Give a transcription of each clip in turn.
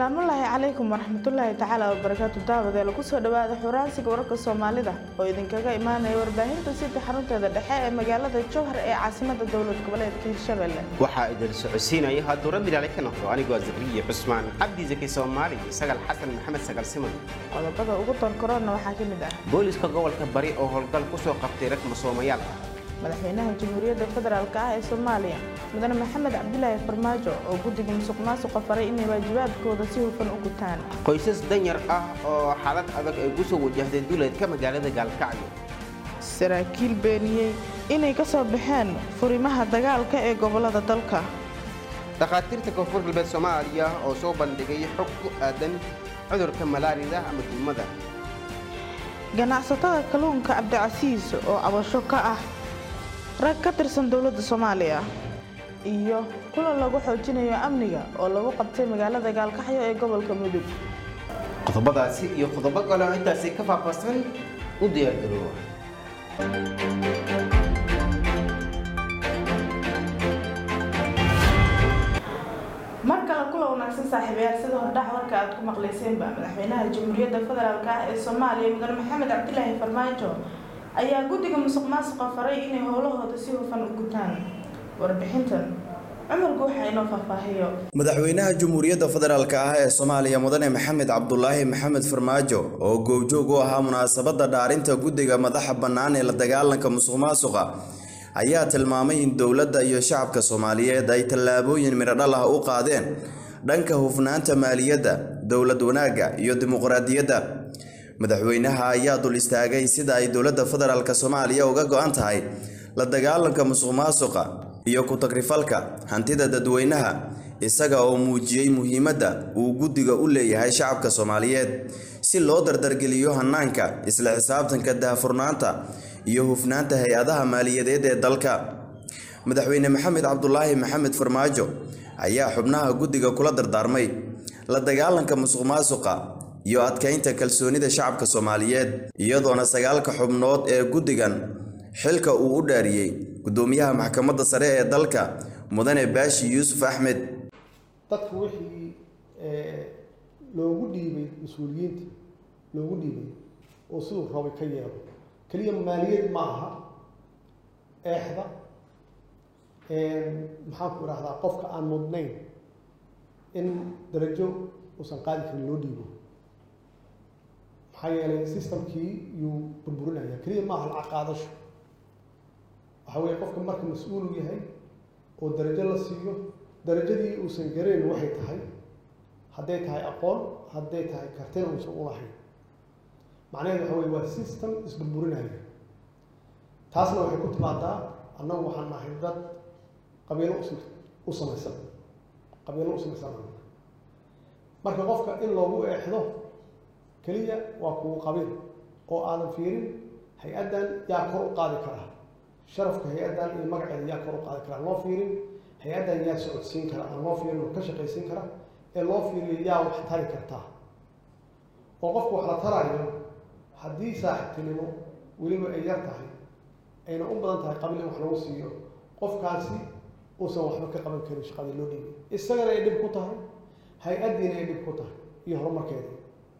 salaamullaahi calaykum waraxmatullaahi tacaala wabarakaatu daawadeela kusoo dhawaada xuraansiga wararka soomaalida oo idinkaga imaanaya warbaahinta sida xarunteeda dhexe ee magaalada jowhar ee caasimada dowlad goboleedka hirshabelle waxaa idin socodsiinaya haduura bilaale ka noqdo anigoo zakriya cusmaan cabdi zaki soomaali sagal xasan maxamed sagal siman qodobada ugu doorkaroonna waxaa ka mid ah booliska gobolka bari oo howlgal kusoo qabtay rag masoomayaal ah madaxweynaha jamhuuriyadda federaalk ah ee soomaaliya mudane maxamed cabdilaahi farmaajo oo guddiga musuq maasuqa faray inay waajibaadkooda si hufan u gutaan qoysas danyar ah oo xaalad adag ay ku soo wajahday duleedka magaalada gaalkacyo saraakiil beeniyey inay ka soo baxeen furimaha dagaalka ee gobolada dalka dhakhaatiirta koonfur galbeed soomaaliya oo soo bandhigay xog ku aadan cudurka malaarida ama duumada ganacsatada kalluunka cabdicasiis oo cabasho ka ah rag ka tirsan dowladda soomaaliya iyo kulan lagu xoojinayo amniga oo lagu qabtay magaalada gaalkaxyo ee gobolka mudug qodobadaasi iyo qodobo kale oo intaasi ka faahfaahsan u diyaargaroowa mar kale kula wanaagsan saaxiibayaal sida hordhac warka aad ku maqlayseenba madaxweynaha jamhuuriyadda federaalk ah ee soomaaliya mudane maxamed cabdilaahi farmaajo ayaa guddiga musuq maasuqa faray inay howlahooda si hufan u gutaan warbixintan cumarku waxaa inoo faahfaahiyo madaxweynaha jamhuuriyadda federaalk ah ee soomaaliya mudane maxamed cabdulaahi maxamed farmaajo oo goobjoog u ahaa munaasabadda dhaarinta guddiga madaxa bannaan ee la dagaalanka musuq maasuqa ayaa tilmaamay in dowladda iyo shacabka soomaaliyeed ay tallaabooyin midhodhal ah u qaadeen dhanka hufnaanta maaliyadda dowlad wanaagga iyo dimuqraadiyadda madaxweynaha ayaa dul istaagay sida ay dowladda federaalk soomaaliya uga go-an tahay la dagaalanka musuq maasuqa iyo ku-tagrifalka hantida dadweynaha isaga oo muujiyey muhiimadda uu guddiga u leeyahay shacabka soomaaliyeed si loo dardargeliyo hanaanka isla xisaabtanka daahfurnaanta iyo hufnaanta hay-adaha maaliyadeed ee dalka madaxweyne maxamed cabdulaahi maxamed farmaajo ayaa xubnaha guddiga kula dardaarmay la dagaalanka musuq maasuqa iyo adkaynta kalsoonida shacabka soomaaliyeed iyadoona sagaalka xubnood ee guddigan xilka uu u dhaariyey guddoomiyaha maxkamadda sare ee dalka mudane baashi yuusuf axmed dadku wixii loogu dhiibay mas-uuliyiinta loogu dhiibay oo siduu rabay ka yeelo keliya maaliyad ma aha eexda maxaan ku idhahdaa qofka aan mudnayn in darajo uusan qaadi karin loo dhiibo maxaa yeelay systemkii yuu burburinaya keliya maaha lacag qaadasho waxa weeye qofka marka mas-uulu yahay oo darajo la siiyo darajadii uusan garayn waxay tahay hadday tahay aqoon hadday tahay kartina uusan u lahayn macnaheedu waxa weye waa system isburburinaya taasna waxay ku timaadaa annagu waxaan nahay dad qabiilo us u samaysan qabiilo u samaysan marka qofka in loogu eexdo keliya waa kugu qabiil oo aadan fiirin hay-addan yaa kor u qaadi karaa sharafka hay-addan iyo magaceeda yaa kor u qaadi karaa loo fiirin hay-addan yaa socodsiin kara aan loo fiirin oo ka shaqaysiin kara ee loo fiiriyo yaa wax tari kartaa oo qofku wax la taraayo haddii saaxiibtinimo weliba ay yar tahay ayna u badan tahay qabiil in wax lagu siiyo qofkaasi uusan waxba ka qaban karin shaqadii loo dhiibay isagana ay dhib ku tahay hay-addiina ay dhib ku tahay iyo horumarkeeda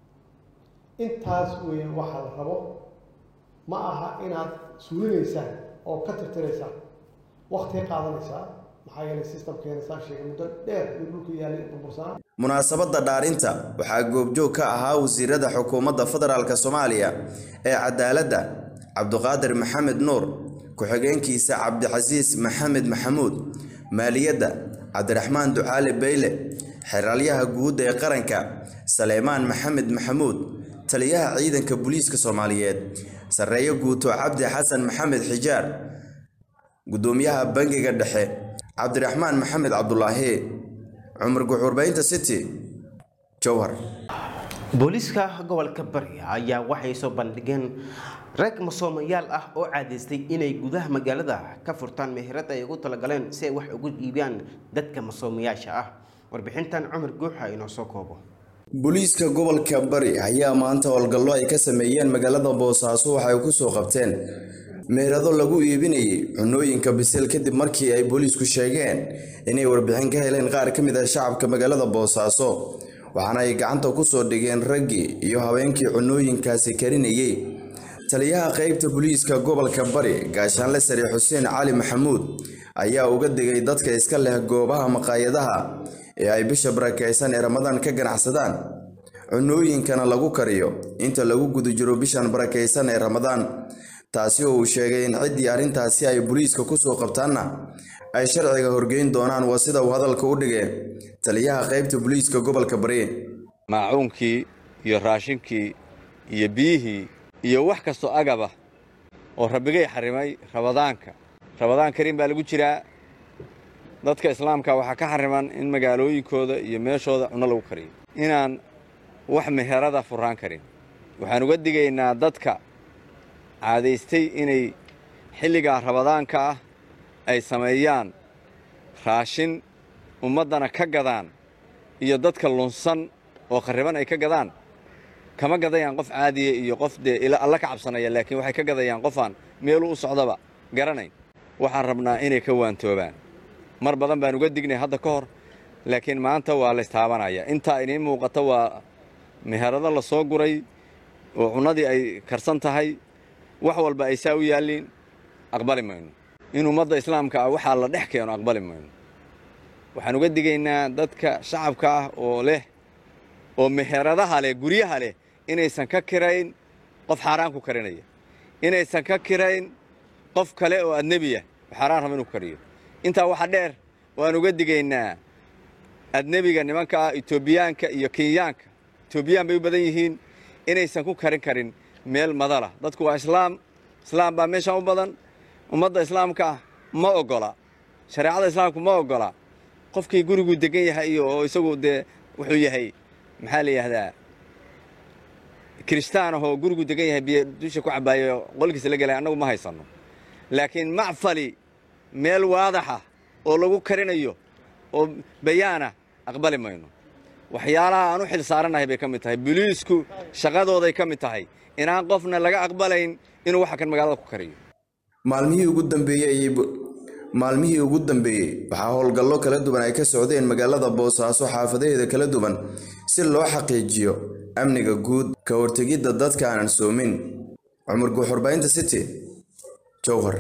intaas weeye waxaa la rabo ma aha inaad suulinaysaan oo ka tirtiraysaan waktigay qaadanaysaa maxaa yeelay systemkeena saa sheegay muddo dheer iyo dhulka yaalay burbursanaa munaasabadda dhaarinta waxaa goobjoog ka ahaa wasiirada xukuumadda federaalk soomaaliya ee cadaaladda cabduqaadir maxamed nuur ku-xigeenkiisa cabdicasiis maxamed maxamuud maaliyadda cabdiraxmaan ducaali beyle xeraalyaha guud ee qaranka saleymaan maxamed maxamuud taliyaha ciidanka booliiska soomaaliyeed sarreeyo guuto cabdi xasan maxamed xijaar guddoomiyaha bangiga dhexe cabdiraxmaan maxamed cabdulaahi cumar guxuurbaynta city jowhar booliiska gobolka bari ayaa waxay soo bandhigeen rag masoomayaal ah oo caadaystay inay gudaha magaalada ka furtaan meherad ay ugu talagaleen si ay wax ugu iibiyaan dadka masoomayaasha ah warbixintan cumar guuxa inoo soo koobo booliiska gobolka bari ayaa maanta howlgallo ay ka sameeyeen magaalada boosaaso waxay ku soo qabteen meherado lagu iibinayay cunooyinka bisil kadib markii ay booliisku sheegeen inay warbixin ka heleen qaar ka mid ah shacabka magaalada boosaaso waxaana ay gacanta ku soo dhigeen raggii iyo haweenkii cunooyinkaasi karinayay taliyaha qaybta booliiska gobolka bari gaashaanle sare xuseen cali maxamuud ayaa uga digay dadka iska leh goobaha maqaayadaha ee ay bisha barakaysan ee ramadaan ka ganacsadaan cunooyinkana lagu kariyo inta lagu guda jiro bishan barakaysan ee ramadaan taasi oo uu sheegay in ciddii arrintaasi ay booliiska kusoo qabtaanna ay sharciga horgeyn doonaan waa sida uu hadalka u dhigay taliyaha qaybta booliiska gobolka bari maacuunkii iyo raashinkii iyo biyihii iyo wax kastoo agaba oo rabbigay xarimay rabadaanka rabadaan kariim baa lagu jiraa dadka islaamka waxaa ka xariman in magaalooyinkooda iyo meeshooda cunno lagu kariyo inaan wax meherada furraan karin waxaan uga digaynaa dadka caadaystay inay xilligaa rabadaanka ah ay sameeyaan raashin ummaddana ka gadaan iyo dadka lunsan oo kharriban ay ka gadaan kama gadayaan qof caadiya iyo qof dee alla ka cabsanaya laakiin waxay ka gadayaan qofaan meeluu u socdaba garanayn waxaan rabnaa inay ka waantoobaan mar badan baan uga dignay hadda ka hor laakiin maanta waa laystaabanaya intaa idiin muuqata waa meherado la soo guray oo cunnadii ay karsan tahay wax walba ay saa u yaalliin aqbali mayno in ummadda islaamka ah waxaa la dhex keeno aqbali mayno waxaan uga digaynaa dadka shacabka ah oo leh oo meheradaha leh guryaha leh inaysan ka kirayn qof xaaraan ku karinaya inaysan ka kirayn qof kale oo adnebiya xaaraan raba inuu ku kariyo intaa waxaa dheer waan uga digaynaa adnebiga nimanka ah etoobiyaanka iyo kenyaanka etoobiyaan bay u badan yihiin inaysan ku karin karin meel madala dadku waa islaam islaam baa meeshaan u badan ummadda islaamka ah ma oggola shareecada islaamku ma oggola qofkii guriguu degan yahay iyo oo isagu dee wuxuu yahay maxaa la yidhaahdaa kiristaan ahoo gurigu degan yahay biyo dusha ku cabaayo qolkiisa la gelay annagu ma haysanno laakiin macfali meel waadaxa oo lagu karinayo oo bayaana aqbali mayno waxyaalaha aan u xil saaranahay bay ka mid tahay boliisku shaqadooday ka mid tahay inaan qofna laga aqbalayn inuu waxa kan magaalada ku kariyo maalmihii ugu dambeeyey maalmihii ugu dambeeyey waxaa howlgallo kala duwan ay ka socdeen magaalada boosaaso xaafadaheeda kala duwan si loo xaqiijiyo amniga guud ka hortegidda dadka aanan soomin cumar guuxurbaynta city jowhar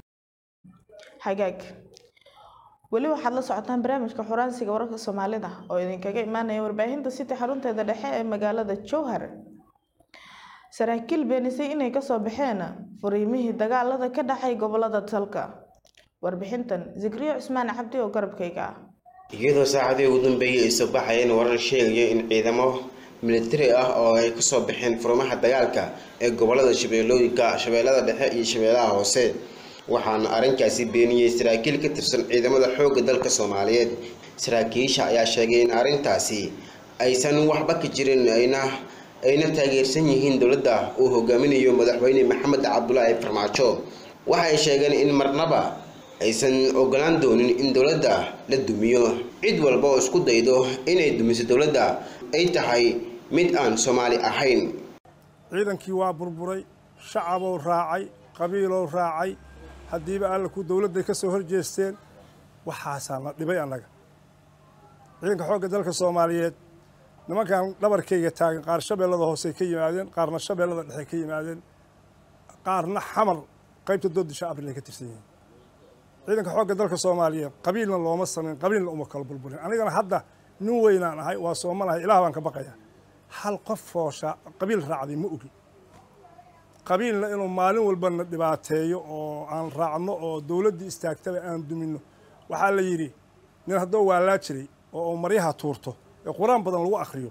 xagaag weli waxaad la socotaan barnaamijka xuraansiga wararka soomaalida oo idinkaga imaanaya warbaahinta city xarunteeda dhexe ee magaalada jowhar saraakiil beenisay inay kasoo baxeen furiimihii dagaalada ka dhacay gobolada dalka warbixintan zikriyo cusmaan cabdi oo garabkayga ah iyadoo saacadii ugu dambeeyay ay soo baxayeen warar sheegaya in ciidamo militari ah oo ay kasoo baxeen furmaha dagaalka ee gobolada shabeellooyinka shabeellada dhexe iyo shabeellaha hoose waxaana arrinkaasi beeniyey saraakiil ka tirsan ciidamada xoogga dalka soomaaliyeed saraakiisha ayaa sheegay in arrintaasi aysan waxba ka jirin ayna ayna taageersan yihiin dowladda uu hogaaminayo madaxweyne maxamed cabdulaahi farmaajo waxay sheegeen in marnaba aysan ogolaan doonin in dowladda la dumiyo cid walba oo isku daydo inay dumiso dowladda ay tahay mid aan soomaali ahayn ciidankii waa burburay shacabou raacay qabiilow raacay haddiiba alla ku dowladday ka soo hor jeesteen waxaasaa na dhibay annaga ciidanka xoogga dalka soomaaliyeed nimankan dhabarkayga taagan qaar shabeellada hoosey ka yimaadeen qaarna shabeellada dhexe ka yimaadeen qaarna xamar qaybta doodisha abril ka tirsan yihiin ciidanka xoogga dalka soomaaliyeed qabiilna looma samayn qabiilna uma kala burburin anigana hadda nin weynaan ahay waa soomanahay ilaah baan ka baqaya hal qof oo qabiil raacday ma ogi qabiilna inuu maalin walbana dhibaateeyo oo aan raacno oo dowladdii istaagtaba aan duminno waxaa la yidhi nin haddoo waalaa jiray oo uu maryaha tuurto ee qur-aan badan lagu akhriyo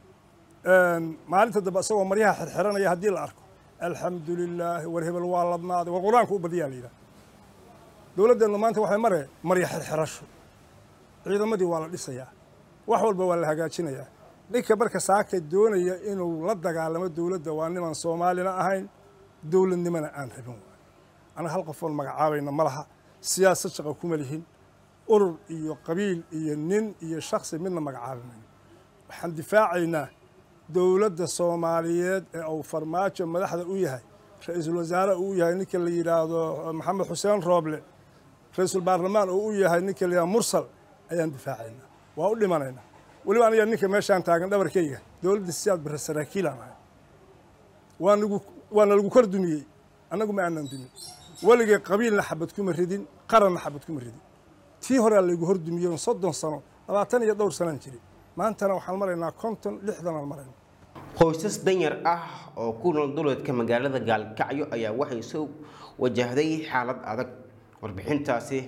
maalinta dambe isagoo maryaha xirxiranaya haddii la arko alxamdu lilaahi war hebel waa ladnaaday war qur-aanka u badiyaa la yidhaha dowladdeennu maanta waxay mare marya xirxirasho ciidamadii waa la dhisayaa wax walba waa la hagaajinayaa ninka marka saaka doonaya inuu la dagaalamo dowladda waa niman soomaalina ahayn dowladnimona aan rabin waay anaga hal qofoon magacaabayna ma laha siyaasad shaqa kuma lihin urur iyo qabiil iyo nin iyo shaksi midna magacaabi mayno waxaan difaacaynaa dowladda soomaaliyeed ee uu farmaajo madaxda u yahay ra-iisul wasaare uu yahay ninka la yidhaahdo maxamed xuseen rooble ra-iisul baarlamaan oo u yahay ninka la yidhahdo mursal ayaan difaacaynaa waa u dhimanaynaa weliba aniga ninka meeshaan taagan dhabarkayga dowladda siyaad bare saraakiilaan ahay waa nagu waana lagu kor dumiyey annagu ma aanan dumin weligay qabiilna xabad kuma ridin qaranna xabad kuma ridin tii horea laygu hor dumiyey on soddon sano labaatan iyo dhowr sanaan jiray maantana waxaan maraynaa konton lixdanaan marayna qoysas danyar ah oo ku nool duleedka magaalada gaalkacyo ayaa waxay soo wajahday xaalad adag warbixintaasi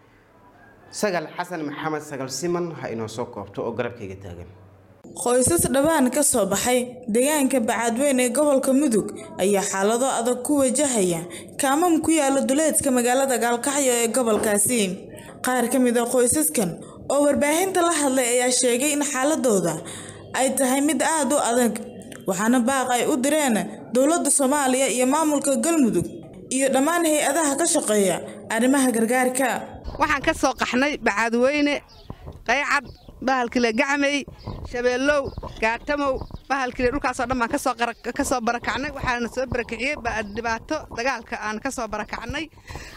sagal xasan maxamed sagal siman ha inoo soo koobto oo garabkayga taagan qoysas dhawaan ka soo baxay deegaanka bacadweyn ee gobolka mudug ayaa xaalado adag ku wajahaya kaamam ku yaala duleedka magaalada gaalkacyo ee gobolkaasi qaar ka mid a qoysaskan oo warbaahinta la hadlay ayaa sheegay in xaaladooda ay tahay mid aada u adag waxaana baaq ay u direen dowladda soomaaliya iyo maamulka galmudug iyo dhammaan hay-adaha ka shaqeeya arrimaha gargaarka waxaan ka soo qaxnay bacaadweyne qaycad bahalkile gacmay shabeellow gaatamow bahalkile dhulkaasoo dhan baan ka soo barakacnay waxaana soo barakiciyey dhibaato dagaalka aan ka soo barakacnay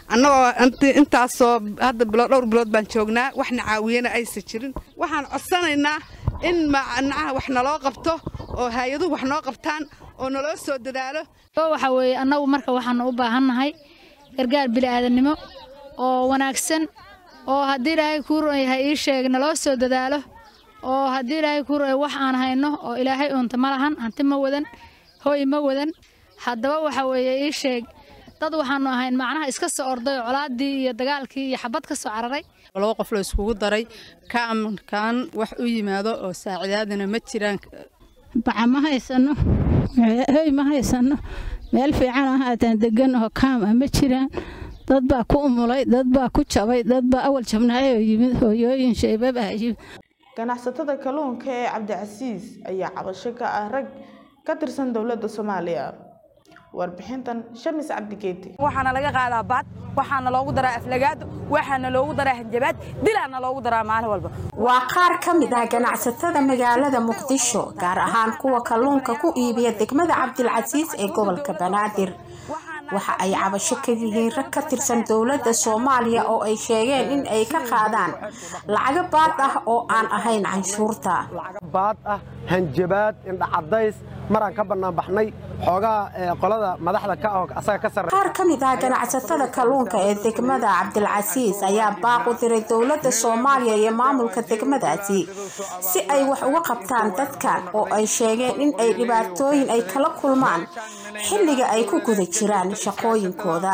annagoo intaasoo hadda bilood dhowr bilood baan joognaa waxna caawiyana aysan jirin waxaan codsanaynaa in macnaha wax naloo qabto oo hay-aduhu wax noo qabtaan oo naloo soo dadaalo waxa weeye annagu marka waxaanu u baahannahay gargaar bili'aadannimo oo wanaagsan oo haddii ilaahay kuu yahay ii sheeg naloo soo dadaalo oo haddii ilaahay kuu ru'ay wax aan hayno oo ilaahay uunta ma lahan hanti ma wadan hooy ma wadan haddaba waxa weeye ii sheeg dad waxaanu ahayn macnaha iska soo orday colaaddii iyo dagaalkii iyo xabad ka soo cararay laba qof la iskugu daray kaamkan wax u yimaado oo saacidaadana ma jiraan baca ma haysano hoy ma haysano meel fiican ahaataan degan oo kaam ah ma jiraan dad baa ku umulay dad baa ku jabay dad baa awal jabnaayoo yimid hooyooyin shaybab ah yimid ganacsatada kalluunka ee cabdicasiis ayaa cabasho ka ah rag ka tirsan dowladda soomaaliya warbixintan shamis cabdigeeti waxaana laga qaadaa baad waxaana loogu daraa aflagaado waxaana loogu daraa hanjabaad dilaana loogu daraa maalin walba waa qaar ka mid ah ganacsatada magaalada muqdisho gaar ahaan kuwa kalluunka ku iibiya degmada cabdilcasiis ee gobolka banaadir waxa ay cabasho ka yihiin rag ka tirsan dowladda soomaaliya oo ay sheegeen in ay ka qaadaan lacago baad ah oo aan ahayn canshuurta baad ah hanjabaad indhacadays maraan ka bannaan baxnay xoogaa qolada madaxda ka ah asaga ka sarreeya qaar ka mid ah ganacsatada kalluunka ee degmada cabdilcasiis ayaa baaq u diray dowladda soomaaliya iyo maamulka degmadaasi si ay wax uga qabtaan dadkan oo ay sheegeen in ay dhibaatooyin ay kala kulmaan xilliga ay ku guda jiraan shaqooyinkooda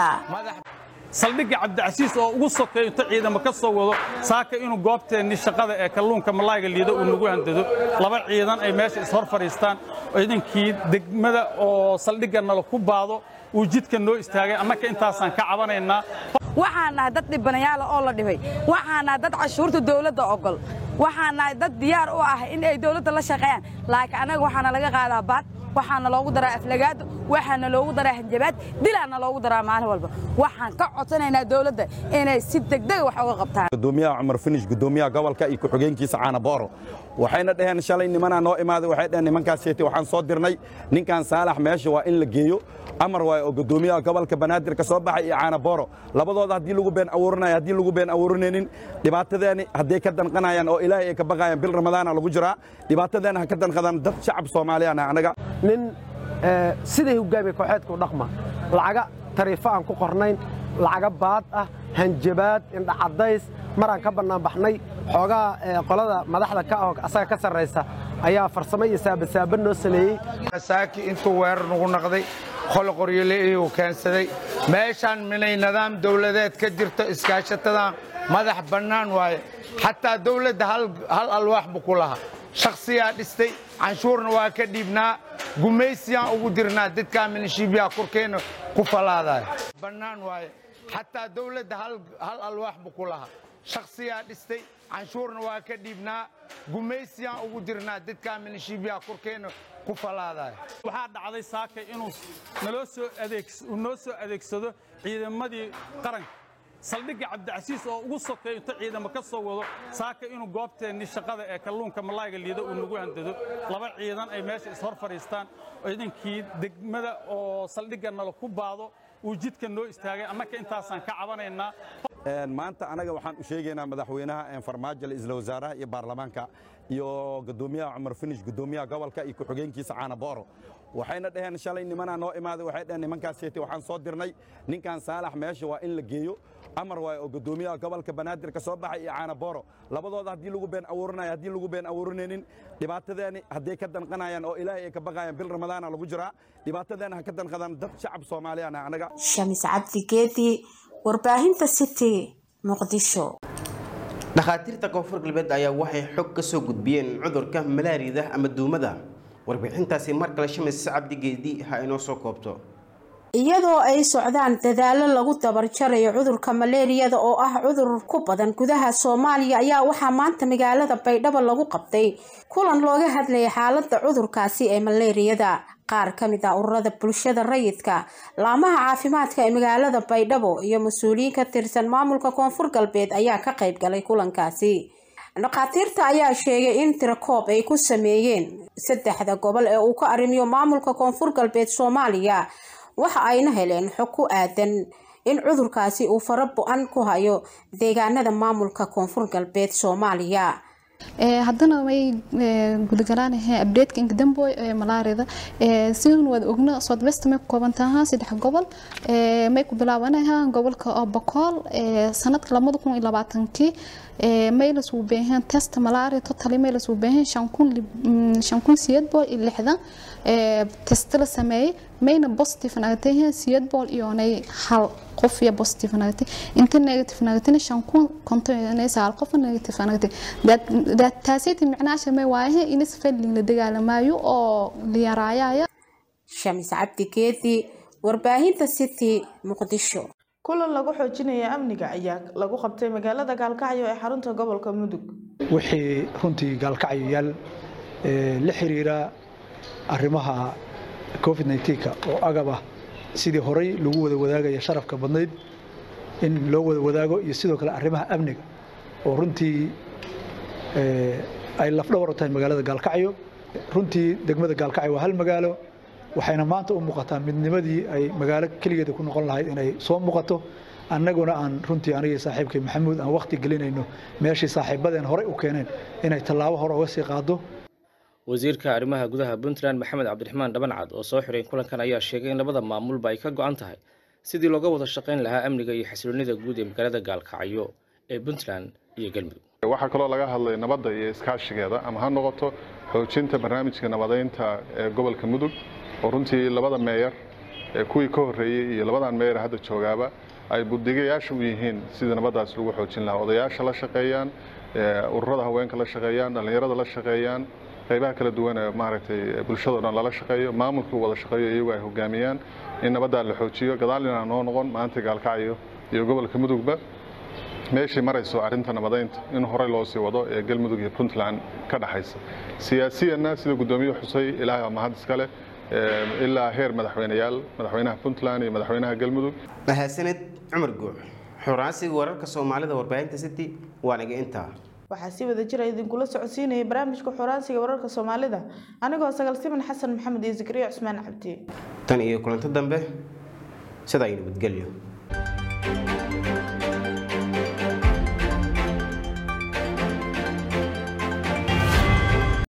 saldhigga cabdicasiis oo ugu sokeeyo inta ciidamo ka soo wado saaka inuu goobteennii shaqada ee kalluunka malaayga liida uu nagu handado laba ciidan ay meesha ishor fadhiistaan ciidankii degmada oo saldhigga nala ku baado uu jidka noo istaagay annaka intaasaan ka cabanaynaa waxaan nahay dad dhibanayaala oo la dhibay waxaan nahay dad cashuurta dowladda ogol waxaan nahay dad diyaar u ah in ay dowladda la shaqeeyaan laakiin annaga waxaana laga qaadaa baad waxaana loogu daraa aflagaado waxaana loogu daraa hanjabaad dilaana loogu daraa maalin walba waxaan ka codsanaynaa dowladda inay si degdeg wax uga qabtaan gudoomiyaha cumar finish gudoomiyaha gobolka iyo ku-xigeenkiisa caana booro waxayna dhaheen shalay nimanaa noo imaaday waxay dhaheen nimankaas sheetay waxaan soo dirnay ninkan saalax meesha waa in la geeyo amar waay oo gudoomiyaha gobolka banaadir ka soo baxay iyo caana booro labadooda haddii lagu been abuuranayo haddii lagu been abuuranaynin dhibaatadeeni hadday ka danqanayaan oo ilaahay ay ka baqayaan bil ramadaana lagu jiraa dhibaatadeena ha ka danqadaan dad shacab soomaaliyaan anaga nin siday hogaamiye kooxeedka u dhaqma lacaga tariifo aan ku qornayn lacaga baad ah hanjabaad indhacadays maraan ka bannaan baxnay xoogaa qolada madaxda ka ah asaga ka sarraysa ayaa farsamo iyo saabasaaba noo sameeyey saaki intuu weerar nugu naqday qolo qoryole iyuu keensaday meeshaan minay nidaam dawladeed ka jirto iskaashatadan madax bannaan waaye xataa dawladda hal alwaax buu ku lahaa shakhsiyaa dhistay canshuurna waa ka dhiibnaa gumaysiyaan ugu dirnaa dadkaa minishiibyaa korkeenna ku falaadaya bannaan waaye xataa dawladda hal alwaax buu ku lahaa shakhsiyaa dhistay canshuurna waa ka dhiibnaa gumaysiyaan ugu dirnaa dadkaa minishiibyaa korkeenna ku falaadaya waxaa dhacday saaka inuu naloo soo adeeg uu noo soo adeegsado ciidamadii qaranka saldhigga cabdicasiis oo ugu sokeeyo inta ciidamo ka soo wado saaka inuu goobteennii shaqada ee kalluunka malaayga liida uu nagu handado laba ciidan ay meesha ishor fadhiistaan ciidankii degmada oo saldhigga nala ku baado uu jidka noo istaagay annaka intaasaan ka cabanaynaa maanta anaga waxaan u sheegaynaa madaxweynaha farmaajo isla wasaaraha iyo baarlamaanka iyo gudoomiyaha cumar finish gudoomiyaha gobolka iyo ku-xigeenkiisa caana booro waxayna dhaheen shalay nimanaa noo imaaday waxay dhaheen nimankaaseti waxaan soo dirnay ninkan saalax meesha waa in la geeyo amar waaye oo gudoomiyaha gobolka banaadir ka soo baxay iyo caana booro labadooda haddii lagu been abuurinayo haddii lagu been abuurinaynin dhibaatadeeni hadday ka danqanayaan oo ilaahay ay ka baqayaan bil ramadaana lagu jiraa dhibaatadeena ha ka danqadaan dad shacab soomaaliyaan ah anaga shamis cabdi geedi warbaahinta city muqdisho dhakhaatiirta koonfur galbeed ayaa waxay xog ka soo gudbiyeen cudurka malaariyada ama duumada warbixintaasi mar kale shamis cabdi geedi ha inoo soo koobto iyadoo ay socdaan dadaallo lagu dabarjarayo cudurka maleeriyada oo ah cudur ku badan gudaha soomaaliya ayaa waxaa maanta magaalada baydhabo lagu qabtay kulan looga hadlayay xaaladda cudurkaasi ee maleeriyada qaar ka mid ah ururada bulshada rayidka laamaha caafimaadka ee magaalada baydhabo iyo mas-uuliyiin ka tirsan maamulka koonfur galbeed ayaa ka qayb galay kulankaasi dhakhaatiirta ayaa sheegay in tirakoob ay ku sameeyeen saddexda gobol ee uu ka arrimiyo maamulka koonfur galbeed soomaaliya waxa ayna heleen xog ku aadan in cudurkaasi uu fara bo-an ku hayo deegaanada maamulka koonfur galbeed soomaaliya haddana way gudagalaanahay abdeedka inkadamboy ee malaarida sidun waad ogna southwest may ku kooban tahaa saddex gobol may ku bilaabanayaa gobolka oo bokool sanadka labada kun iyo labaatankii may lasuu beeheen test malaria totally may lasuu beeheen shan kun shan kun siyeed bool iyo lixdan test la sameeyey mayna positive nagatay siyeed bool iyoonay hal qof iyo positive nagatay inta negative nagatayna shan kun konton iyo sagaal qof negative nagatay taasaytii micnaasha may waayahe inis fadling la dagaalamaayo oo la yaraayaya shamis cabdi geedi warbaahinta city muqdisho kulan lagu xoojinaya amniga ayaa lagu qabtay magaalada gaalkacyo ee xarunta gobolka mudug wixii runtii gaalkacyo yaal la xiriira arrimaha covid 19ka oo agab ah sidii horey lagu wada wadaagaya sharafka badnayd in loo wada wadaago iyo sidoo kale arrimaha amniga oo runtii ay lafdhawar u tahay magaalada gaalkacyo runtii degmada gaalkacyo waa hal magaalo waxayna maanta u muuqataa midnimadii ay magaalo keligeeda ku noqon lahayd inay soo muuqato annaguna aan runtii anigii saaxiibkay maxamuud aan waqti gelinayno meeshii saaxiibadeen horey u keeneen inay tallaabo hore uga sii qaado wasiirka arrimaha gudaha puntland maxamed cabdiraxmaan dhabancad oo soo xiray kulankan ayaa sheegay in labada maamulba ay ka go-an tahay sidii looga wada shaqayn lahaa amniga iyo xasiloonida guud ee magaalada gaalkacyo ee puntland iyo galmudug waxaa kaloo laga hadlay nabadda iyo iskaashigeeda ama ha noqoto xoojinta barnaamijka nabadeynta ee gobolka mudug oo runtii labada meeyar ee kuwii ka horreeyey iyo labadan meeyar hadda joogaaba ay buddigayaasha u yihiin sidii nabaddaas lagu xoojin lahaa odayaasha la shaqeeyaan ururada haweenka la shaqeeyaan dhallinyarada la shaqeeyaan qaybaha kala duwan ee maaragtay bulshado dhan lala shaqeeyo maamulkii wada shaqeeyo iyagu ay hogaamiyaan in nabaddaa la xoojiyo gadaalina noo noqon maanta gaalkacyo iyo gobolka mudugba meeshay marayso arrinta nabadeynta in horey loo sii wado ee galmudug iyo puntland ka dhaxaysa siyaasiyanna sida guddoomiye xusay ilaahay waa mahad iskale ilaa heer madaxweyneyaal madaxweynaha puntland iyo madaxweynaha galmudug mahadsaned cumar guuc xuraansiga wararka soomaalida warbaahinta city waa naga intaa waxaa si wada jira idinkula socodsiinayay barnaamijka xoraansiga wararka soomaalida anigoo sagal siman xasan maxamed iyo zakariya cusmaan cabdi tan iyo kulanto dambe sidaa iyo nabadgelyo